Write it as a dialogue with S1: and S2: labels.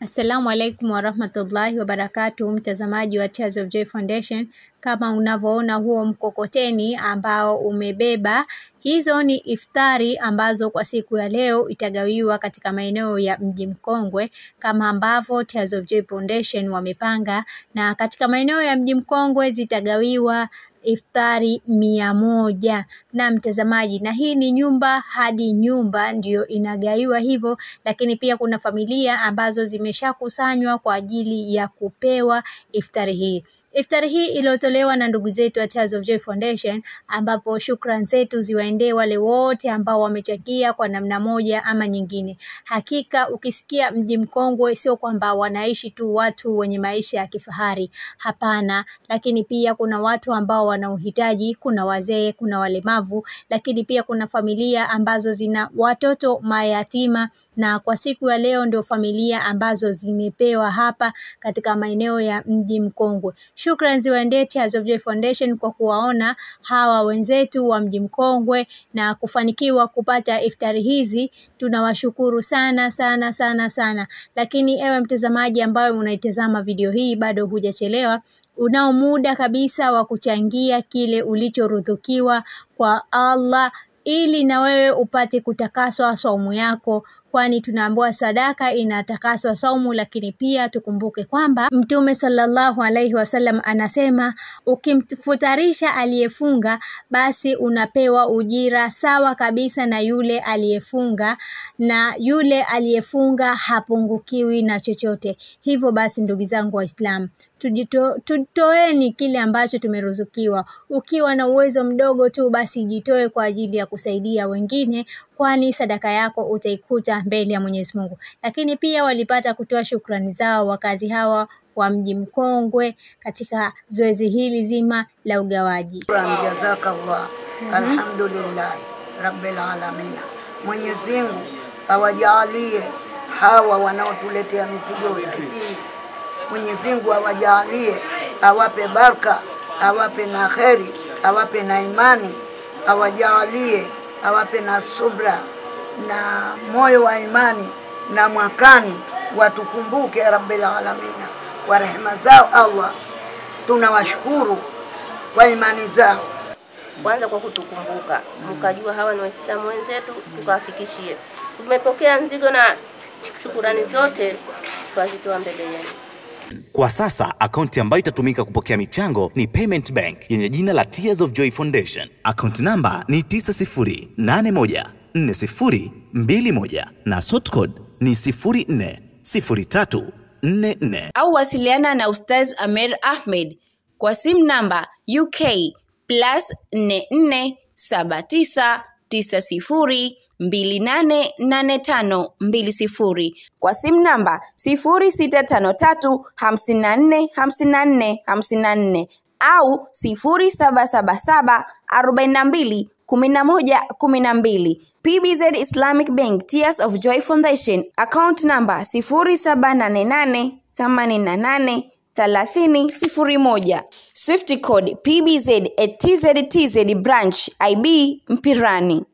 S1: Assalamu alaikum warahmatullahi wabarakatuh, mtazamaji wa Tears of Joy Foundation. Kama unavyoona huo mkokoteni ambao umebeba hizo ni iftari ambazo kwa siku ya leo itagawiwa katika maeneo ya Mji Mkongwe kama ambavyo Tears of Joy Foundation wamepanga, na katika maeneo ya Mji Mkongwe zitagawiwa iftari mia moja na mtazamaji, na hii ni nyumba hadi nyumba ndiyo inagaiwa hivyo, lakini pia kuna familia ambazo zimeshakusanywa kwa ajili ya kupewa iftari hii. Iftari hii iliyotolewa na ndugu zetu wa Tears of Joy Foundation, ambapo shukran zetu ziwaendee wale wote ambao wamechangia kwa namna moja ama nyingine. Hakika ukisikia Mji Mkongwe sio kwamba wanaishi tu watu wenye maisha ya kifahari, hapana, lakini pia kuna watu ambao wana uhitaji, kuna wazee, kuna walemavu, lakini pia kuna familia ambazo zina watoto mayatima, na kwa siku ya leo ndio familia ambazo zimepewa hapa katika maeneo ya Mji Mkongwe. Shukran ziwaendee Tears of Joy Foundation kwa kuwaona hawa wenzetu wa Mji Mkongwe na kufanikiwa kupata iftari hizi. Tunawashukuru sana sana sana sana. Lakini ewe mtazamaji ambaye unaitazama video hii, bado hujachelewa, unao muda kabisa wa kuchangia kile ulichoruzukiwa kwa Allah ili na wewe upate kutakaswa saumu yako, kwani tunaambiwa sadaka inatakaswa saumu. Lakini pia tukumbuke kwamba Mtume sallallahu alaihi wasallam anasema ukimfutarisha aliyefunga, basi unapewa ujira sawa kabisa na yule aliyefunga, na yule aliyefunga hapungukiwi na chochote. Hivyo basi, ndugu zangu Waislamu, tujito, tutoeni kile ambacho tumeruzukiwa. Ukiwa na uwezo mdogo tu, basi jitoe kwa ajili ya kusaidia wengine, kwani sadaka yako utaikuta mbele ya Mwenyezi Mungu. Lakini pia walipata kutoa shukrani zao wakazi hawa wa Mji Mkongwe katika zoezi hili zima la ugawaji.
S2: Jazakallah, alhamdulillah rabbil alamin. Mwenyezi Mungu awajalie hawa wanaotuletea mizigo hii, Mwenyezi Mungu awajalie, awape baraka, awape na kheri, awape na imani, awajalie, awape na subra na moyo wa imani, na mwakani watukumbuke rabbil alamin kwa rehema zao. Allah, tunawashukuru kwa imani zao
S3: kwanza kwa kutukumbuka, mkajua hawa ni Waislamu wenzetu, tukawafikishie. Tumepokea mzigo na shukurani zote twazitoa mbele yenu.
S4: Kwa sasa akaunti ambayo itatumika kupokea michango ni Payment Bank yenye jina la Tears of Joy Foundation. Akaunti namba ni 90814021 na sort code ni 040344.
S5: au wasiliana na Ustaz Amer Ahmed kwa simu namba UK plus 447902888520 kwa simu namba 0653545454 au 0777421112 PBZ Islamic Bank Tears of Joy Foundation account number 078888 thelathini sifuri moja Swift code PBZ at TZTZ branch IB Mpirani.